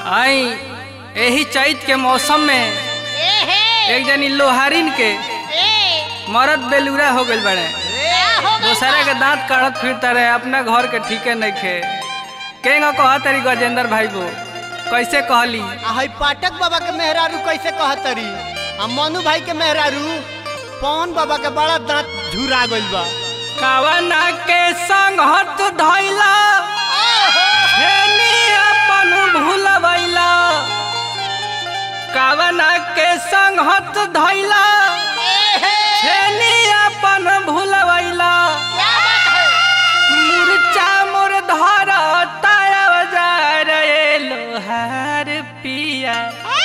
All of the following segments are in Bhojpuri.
आई एही चैत के मौसम में ए हे एक जनी लोहारिन के ए मरद बेलूरा हो गइल बड़े क्या हो गइल दूसरा के दांत काढ़त फिरता रहे अपना घर के ठीके नहीं खे केंगा कह तरी गजेंद्र भाई बो कैसे कहली आ हई पाठक बाबा के मेहरारू कैसे कहतरी आ मनु भाई के मेहरारू पवन बाबा के बड़ा दांत झुरा गइल बा कावना के संग हत धैला फेनी अपन भूलवैला कावना के संग हत धैला ए हे फेनी अपन भूलवैला क्या बात है मुरचा मोर धर ताया बजार ए लोहार पिया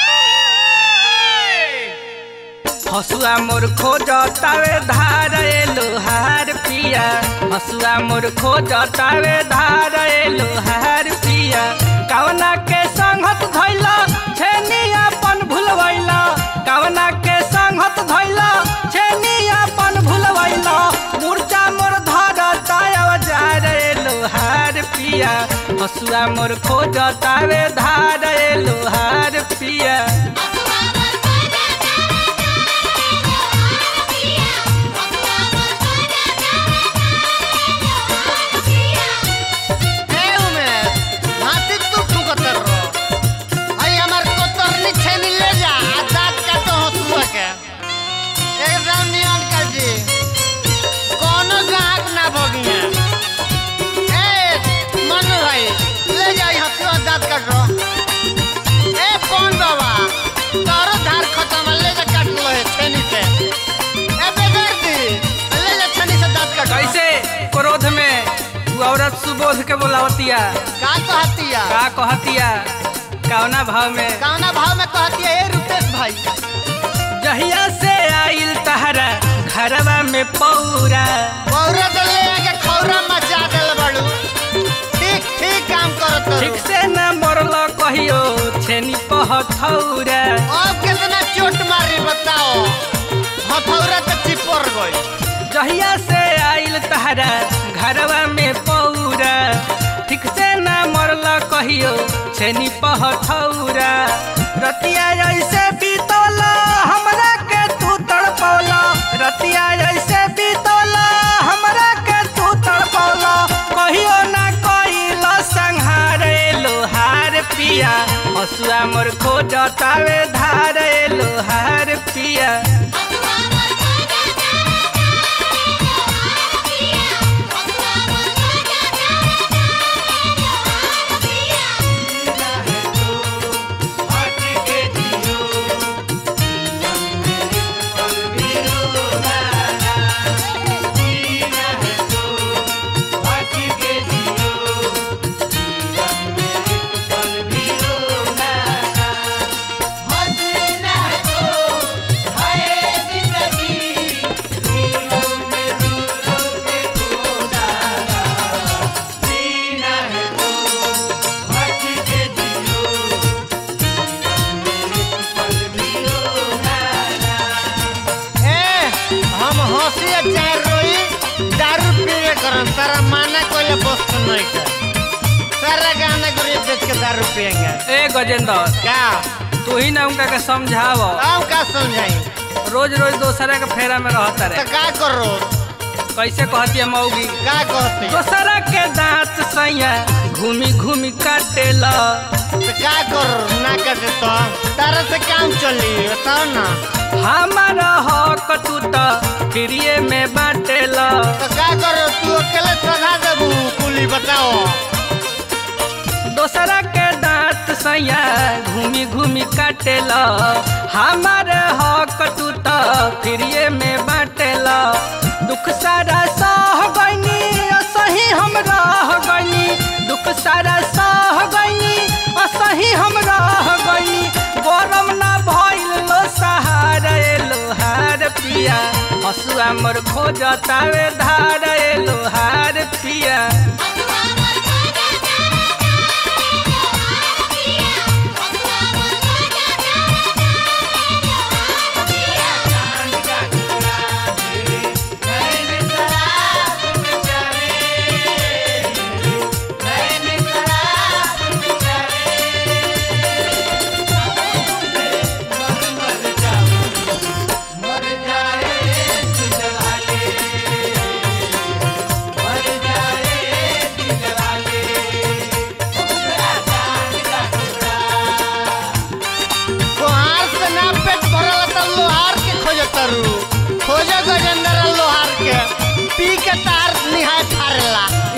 हसुआ मोर खोज तावे धार ए लोहार पिया हसुआ मोर खोज तावे धार ए लोहार पिया कवना के संगत धैला छेनी अपन भूलवैला कवना के संगत धैला छेनी अपन भूलवैला मुर्चा मोर धर ताया जार ए लोहार पिया हसुआ मोर खोज तावे धार ए लोहार पिया ए उमेश हाथी तू ठुकतर रहो हई हमर कोतरनी छेनी ले जा आ दांत का तो हसुआ के एकदम नियन कर जी कोनो गाहक ना भगिया ए मनु भाई ले जाई हसुआ दांत काट रहो ए कौन बाबा तारो धार खत्म ले जा काट लो है छेनी से ए बेदर्दी ले जा छेनी से दांत काट कैसे क्रोध में तू औरत सुबोध के बोलावतिया का कहतिया का कहतिया कौना भाव में कौना भाव में कहती है ए रुपेश भाई जहिया से आइल तहरा घरवा में पौरा पौरा तो ले आके खौरा मचा देल बड़ू ठीक ठीक काम करत हो ठीक से न मरल कहियो छेनी पहथौरा अब कितना चोट मारी बताओ हथौरा तो चिपर गई जहिया से आइल तहरा घरवा में पौरा ठीक से न मरल कहियो छेनी पहथौरा रतिया ऐसे बीतल हमरा के तू तड़पौला रतिया ऐसे बीतल हमरा के तू तड़पौला कहियो ना कइल संहार ए लोहार पिया हसुआ मोर खोजतावे धार ए लोहार पिया ए हम हंसी चाहे रोई दारू पीवे करम तारा माना कोई बस्त नहीं कर सारा गाना गुरी बेच के दारू पियेंगे ए गजेंद्र क्या तू ही ना उनका के समझाव हम का समझाई रोज रोज दोसरा के फेरा में रहता तो रहे का करो कैसे कहती है मौगी का कहती दोसरा के दांत सैया घूमी घूमी काटेला तो का करो ना कटे तो तारा से काम चली बताओ ना हमारा हक तू तो फ्रीए में बाटेला तो का करो तू अकेले सधा देबू कुली बताओ दोसरा के दांत सैया घूमी घूमी काटेला हमारे हक तू तो फ्रीए में बाटेला दुख सारा सह गईनी सही हम रह गईनी दुख सारा सह गईनी सही हम रह गईनी गरम ना भइल लो सहारा ए लोहार पिया हसुआ मोर खोजतावे धार ए लोहार पिया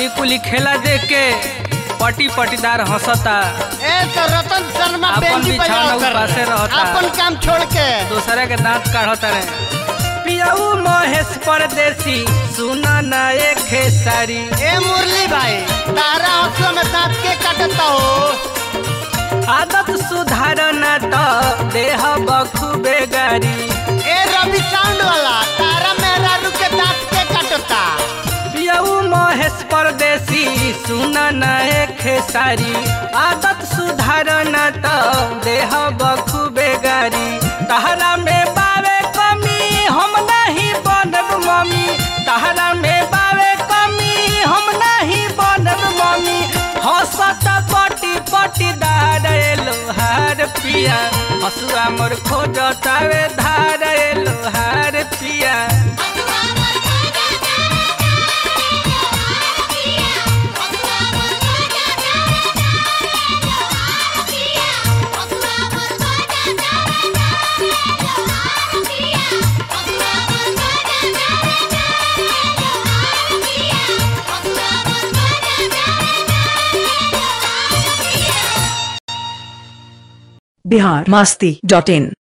कुली खेला देख के पटी पटीदार हंसता ए तो रतन शर्मा अपन बेंजी बिछौना बजाओ कर उपासे रहता। अपन काम छोड़ के दूसरे के दांत काढ़ता रहे पियाऊ महेश परदेसी सुना ना एक खेसारी ए मुरली भाई तारा हंसुआ में दांत के काटता हो आदत सुधारना तो देह बखूबे गारी ए रवि साउंड वाला तारा मेरा रुके दांत के काटता पियाऊ महेश परदेसी सुना ना एक खेसारी आदत सुधारना तो देह बखूबे गारी तहरा में बावे कमी हम नहीं बनब मम्मी तहरा में बावे कमी हम नहीं बनब मम्मी हंसत पटी पटी दार लोहार पिया हसुआ मोर खोजतावे धार लोहार पिया बिहार मस्ती डॉट इन